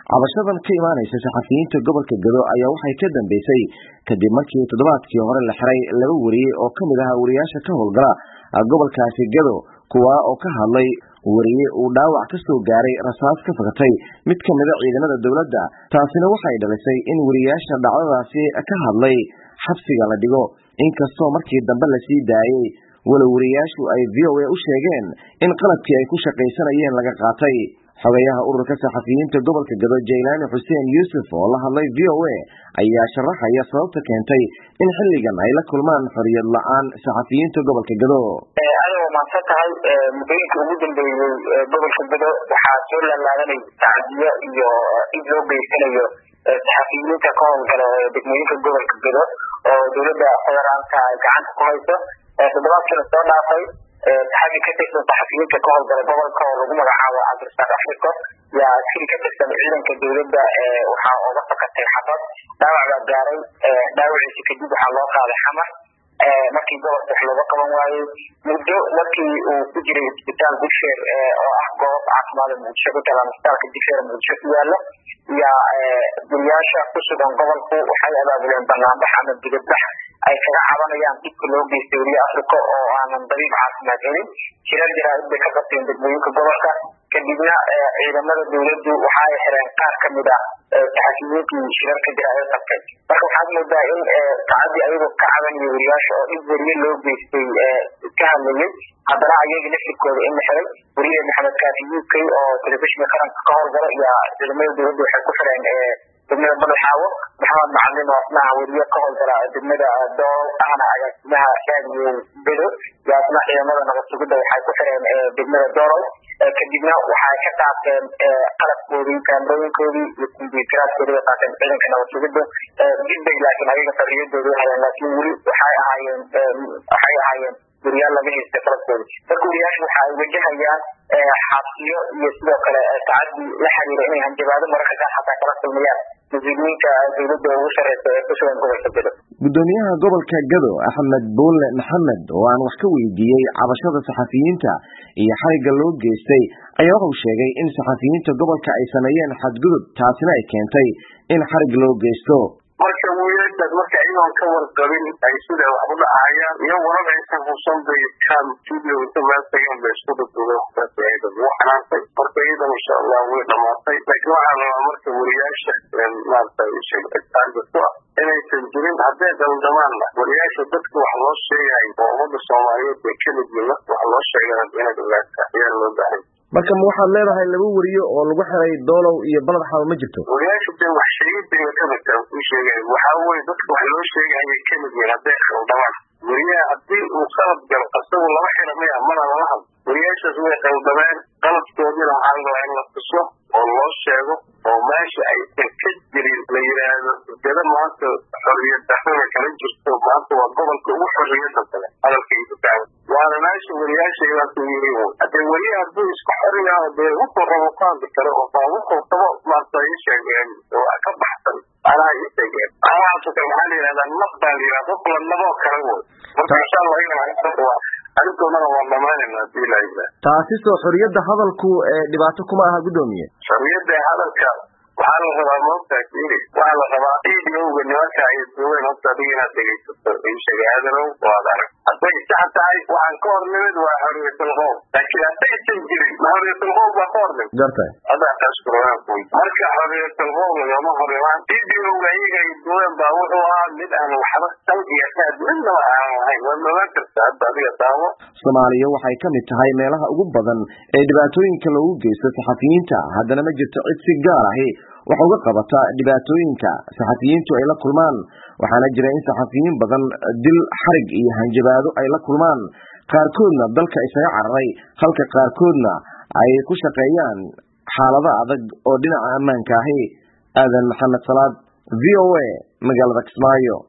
cabashadan ka imaanaysa saxafiyiinta gobolka gado ayaa waxay ka dambeysay kadib markii toddobaadkii hore la xiray laba weriye oo ka mid ahaa wariyaasha ka howlgala gobolkaasi gado kuwaa oo ka hadlay weriye uu dhaawac ka soo gaaray rasaas ka fakatay mid ka mida ciidamada dowladda taasina waxay dhalisay in weriyaasha dhacdadaasi ka hadlay xabsiga la dhigo inkastoo markii dambe lasii daayey walow weriyaashu ay v o a u sheegeen in qalabkii ay ku shaqaysanayeen laga qaatay xogayaha ururka saxafiyiinta gobolka gado jaylaani xuseen yuusuf oo la hadlay v o a ayaa sharaxaya sababta keentay in xilligan ay la kulmaan xoriyad la-aan saxafiyiinta gobolka gado adoo maadsan tahay muddooyinka ugu dambeeyey gobolka gado waxaa soo laalaadanay tacdiyo iyo cid loo geysanayo saxafiyiinta ka howlgala ee degmooyinka gobolka gado oo dowladda federaalka ay gacanta ku hayso toddobaadkii lasoo dhaafay saxafi ka tirsan saxafiyiinta ka howlgala gobolka oo lagu magacaabo cabdirasaaq africo yaa askari ka tirsan ciidanka dowladda waxaa oga fakatay xabad dhaawac baa gaaray dhaawaciisi kadib waxaa loo qaaday xamar markii gobolka wax looga qaban waayey muddo markii uu ku jiray isbitaal digfeer oo ah goob caafimaada muqdisho ku talaan isbitaalka digfeer muqdisho ku yaalo yaa guriyaasha ku sugan gobolku waxay abaabuleen banaanbax ama dibadbax ay kaga cabanayaan dhibka loo geystay weliya africa oo aanan dabiib caafimaad helin jirar jaraa'id bay ka qabteen degmooyinka gobolka kadibna ciidamada dowladdu waxa ay xireen qaar ka mid ah saxafiyiintii shirarka jaraa'id qabtay marka waxaad moodaa in saacadii ayagoo ka cabanaya weriyaasha oo dhib weriye loo geystay ka hadlayay haddana ayaga laftirkooda in la xiray weriye maxamed kaafi u k oo telefishinka qaranka ka howlgala iyo ciidamada dowladda waxay ku xireen degmada badaxaawo maxamed macalin oo asnaha weriye ka howlgala degmada dool ahna agaasimaha raadiyo bedo iyo asna ciidamada nabad sugidda waxay ku xireen degmada doolow kadibna waxay ka qaateen qalabkoodii kaamirooyinkoodii iyo kumbiyuutaraadkoodii bay qaateen ciidanka nabad sugidda dibbay laakiin ayaga xorriyadooda u heleen laakiin weli waxay ahaayeen waxay ahaayeen weriyaal laga haystay qalabkooda marka weriyaashu waxa ay wajahayaan xabsiyo iyo sidoo kale tacadi la xiriira inay hanjabaado mararka qaar xataa kala kulmayaan mas-uuliyiinta dowladda ugu sareysa ee ku sugan gobolka gado gudoomiyaha gobolka gado axmed buulle maxamed oo aan wax ka weydiiyey cabashada saxafiyiinta iyo xarigga loo geystay ayaa wuxuu sheegay in saxafiyiinta gobolka ay sameeyeen xadgudub taasina ay keentay in xarig loo geysto marka wiilashaas marka iyagoon ka warqabin ay sida wax u dhacayaan iyo warar aysan hubsan bay kan studio inta meel tageen bay isku dhadhugeen waxaas ayada wuu xanaantay marka iyadan insha allah way dhamaatay laakiin waxaa rabaa marka wariyaasha maarata taarga ku ah inaysan jirin hadday daldamaanna wariyaasha dadka wax loo sheegayo oo ummadda soomaaliyeed bay ka mid yihin marka wax loo sheegana inaad ogaata ayaa loo baahay marka ma waxaad leedahay laba weriye oo lagu xiray doolow iyo balad xaabo ma jirto wariyaasha dee wax sheegidayba kamidta ku sheegay waxaa weye dadka wax loo sheegayay kamid yihin hadday qaldamaan weriyaha haddii uu qalad galo asagu lama xira maya mana lala hadlo weriyaashaas way qaldameen qaladkoodina waxaa la rabaa in la tuso oo loo sheego oo meesha aysan ka jirin la yidhaahdo dada maanta xorriyad darrada kala jirto maanta waa gobolka ugu xorriyada kale hadalkaysu tahay waana meesha weriyaashaydaas yiri haddee weriya hadduu iska xoriyaa dee wuxuu rabo ku hadli kale oo baa wuxuu rabo maanta ii sheegeen oo ka baxsan anaa ii sheegeen waxaasoo kale waxaa la yidhahdaa naf baa la yidhahda qof la naboo kale woy marka insha allah iyana arrintoodana waa dhamaanayna hadii la yidhahda taasi soo xorriyadda hadalku dhibaato kuma aha guddoomiye xorriyadda hadalka waxaa la rabaa moogtaa kiri waxaa la rabaa idowga nimanka ay duubeen horta adiga inaad dhegaysato ii sheegay aadanow waad arag hadday sax tahay waxaan ka hor nimid waa xorriyatul qowl laakiin haddaysan jirin ma xorriyatul qowl baa ka hor nimid gartay haddaa taas kurogaan kuy marka xorriyatul qowl lagama hor imaan idowga iyaga ay duubeen baa wuxuu ahaa mid aan waxba sal iyo raad midnaba aan lahayn waa noogaan karta hadda adiga daawo soomaaliya waxay ka mid tahay meelaha ugu badan ee dhibaatooyinka loogu geysto saxafiyiinta haddana ma jirto cid si gaar ahi wax uga qabata dhibaatooyinka saxafiyiintu ay la kulmaan waxaana jira in saxafiyiin badan dil xarig iyo hanjabaado ay la kulmaan qaarkoodna dalka isaga cararay halka qaarkoodna ay ku shaqeeyaan xaalado adag oo dhinaca ammaanka ahi aadan maxamed salaad v o a magaalada kismaayo